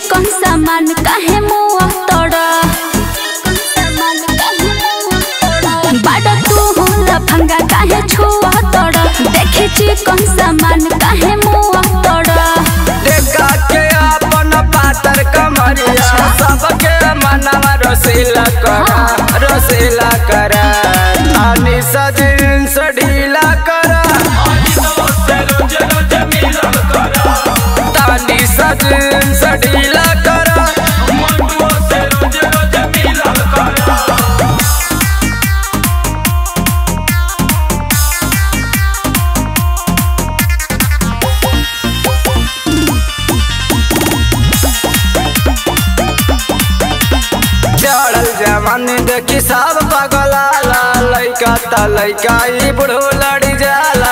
चिकन सामान काहे मुआ तोड़ा बाड़ा तू होला फंगा काहे छुआ तोड़ा देखी चिकन सामान काहे मुआ तोड़ा देखा के अपन पातर कमरिया सबके मनवा रसीला करा रसीला करा तानी सजिन से ढीला करा तानी सजिन से ढीला करा चढ़ल जवानी देखी सब पगलाला लइका त लइका ई बुढ़ो लड़ी जाला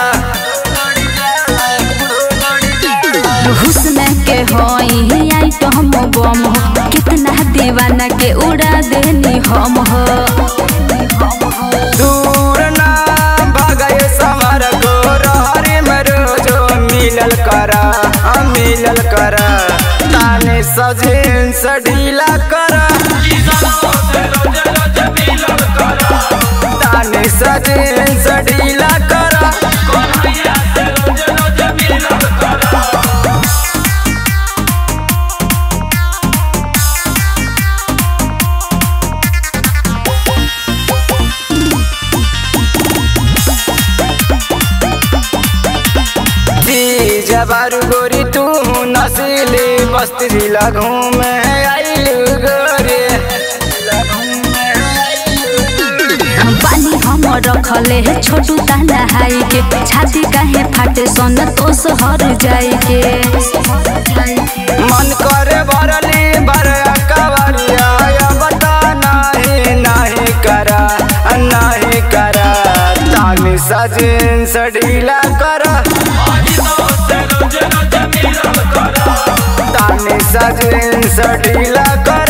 हुस्न के होई आई तो हम बम हो कितना दीवाना के उड़ा देनी हम हो दूर ना भगय समर को रहरी में रोजो मिलल करा हम मिलल करा ताने सजिन से ढीला करा ताने सजिन से ढीला करा जबारू गोरी तू नसीली बस्ती जिला घूमे आइलू गोरी पानी हम रखले है छोटू ताना हाई के छाती काहे फाटे सन तो सहर जाई के मन करे भरली भर कवरिया या बता नहीं नहीं करा नहीं करा तानी सजिन से ढीला करा तानी सजिन से ढीला करा